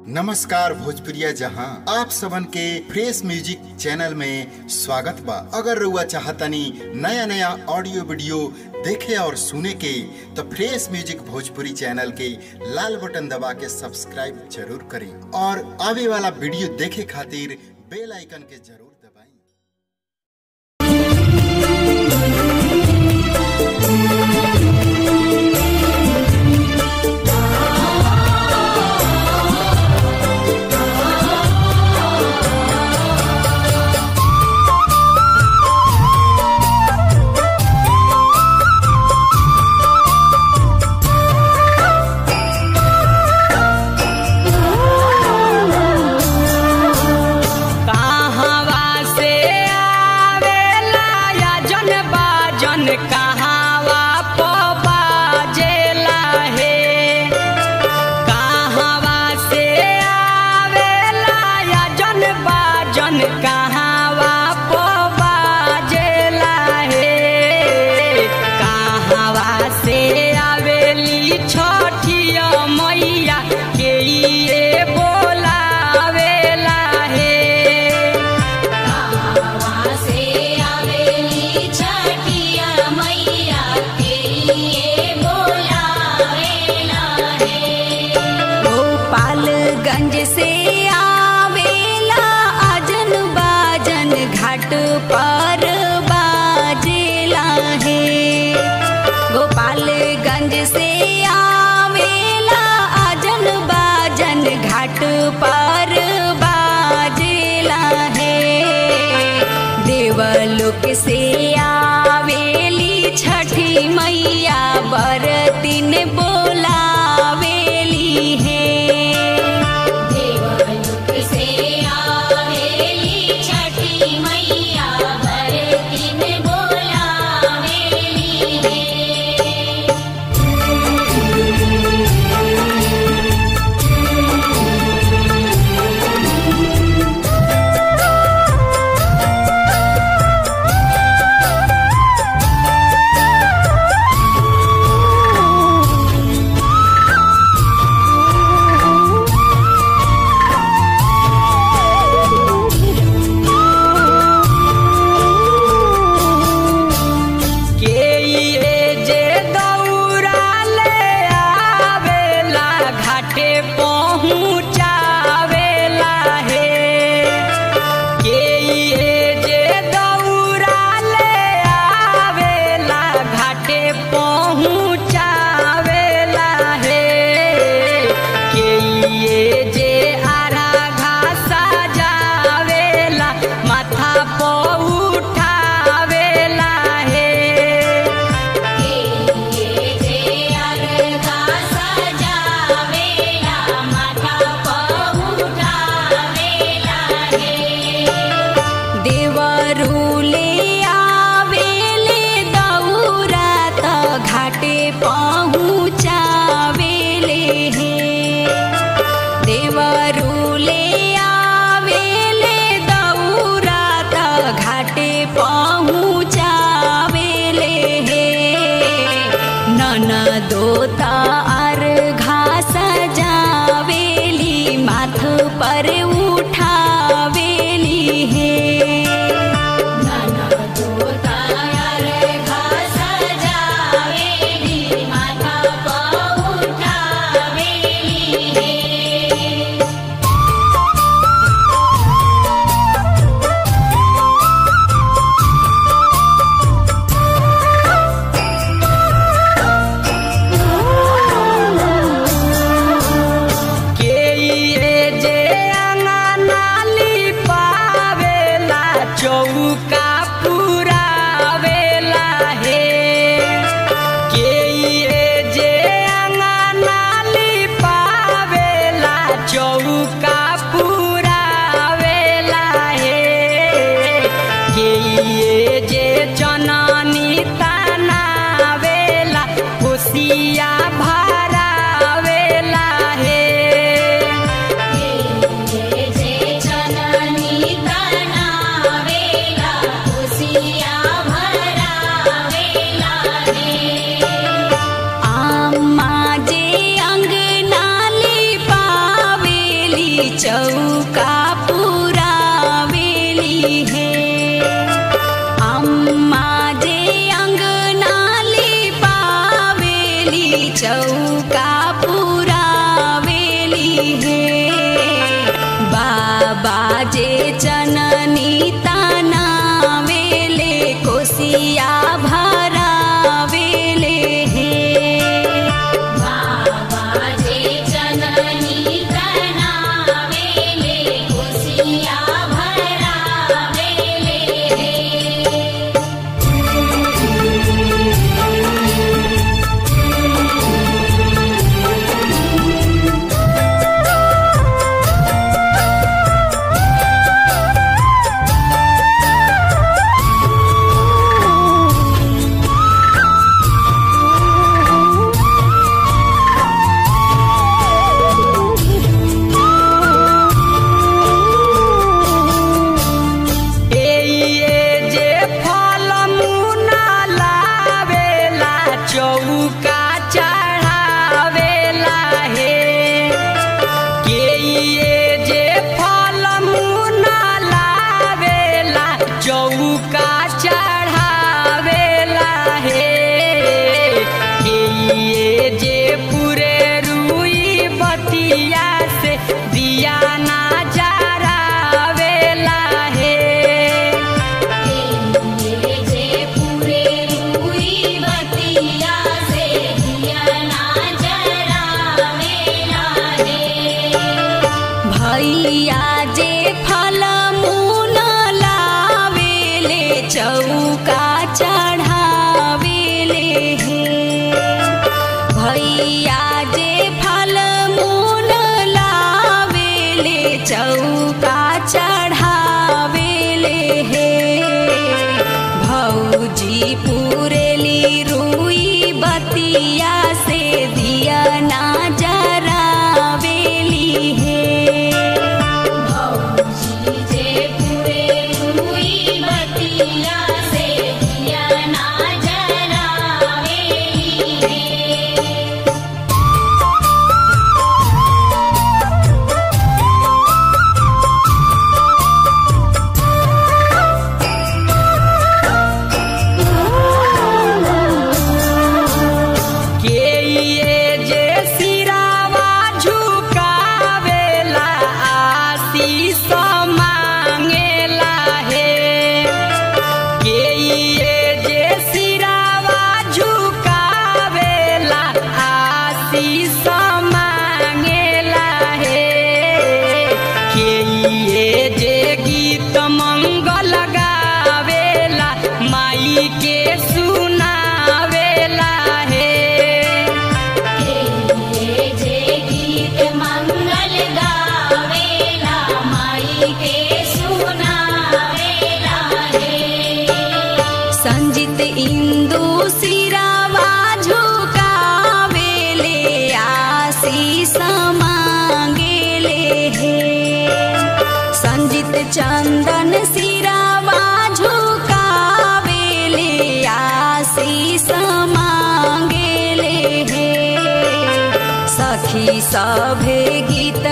नमस्कार भोजपुरिया जहां आप सबन के फ्रेश म्यूजिक चैनल में स्वागत बा अगर रुआ चाहतनी नया नया ऑडियो वीडियो देखे और सुने के तो फ्रेश म्यूजिक भोजपुरी चैनल के लाल बटन दबा के सब्सक्राइब जरूर करें और आवे वाला वीडियो देखे खातिर बेल आइकन के जरूर दबाएं कहवा से आवेला या जन बाजन कहवा पो बाजेला हे कहवा से आवेला या जन बाजन कहवा पो बाजेला हे कहवा से आवेली छोटिया मैया के ये बोलावेला हे से आवेली छठिया मैया के लिए बोलावेला है गोपालगंज से आवेला अजन बाजन घाट पर बाजेला है गोपालगंज से आवेला अजन बाजन घाट पर बाजेला है देवलोक से आवेली छठी मैया बरतिन बोलावेली है देवलोक से आवेली छठी मैया बरतिन बोलावेली है के ये जे दौड़ा ले आवेला घाटे पहुँचावेला हे के ये जे दौड़ा ले आवेला घाटे पहुँचावेला हे के ये जे आरा घासा जावेला माथा पो उठावेला हे के जे अर्घा सजावेला माथा पहुँचावेला है देवरुले आवेले दौरा त घाटे पहुँचावेले हे देवरुले आवेले दौरा त घाटे पहुँचावेले हे ननदो त अर्घा सजावेली माथ पर उठावेली हे अर्घा सजावेली माथा पहुँचावेली है ओ चौका पुरावेली है अम्मा जे अंगनाली पावेली चौका पुरावेली है बाबा जे चननी तानावेले कोसिया भरावेले है बाबा जे जननी तनावेले कुसिया भरावेले हे एये जे फल मुना लावेला चौका चढ़ावेला हे केये जे फल मुना लावेला चौका चढ़ावेला हे केये जे पूरे रुई बतिया से दिया ना जरावेला हे जे पूरे रुई बतिया से दिया ना जरावेला हे भैया जे फल मूल लावेले चौका चढ़ावेले हे भैया जे फल मूल लावेले चौका चढ़ावेले हे भौजी पुरेली रुई बतिया से दिया ना जरावेली हे भौजी जे पूरे रुई बतिया से दिया ना जरावेली हे के ये जे सिरावा झुकावेला आशीष मांगेला हे के ये जे सिरावा झुकावेला आशीष मांगेला हे के ये जे गीत मंगल गावेला माई के सुनावेला हे हे जे गीत मंगल गावेला माई के सुनावेला हे संजित इंदु सिरावा झुकावेले आशीष मांगेले हे संजित चंदन सिरावा झुकावेले आशीष मांगेले हे सखी सभे गीत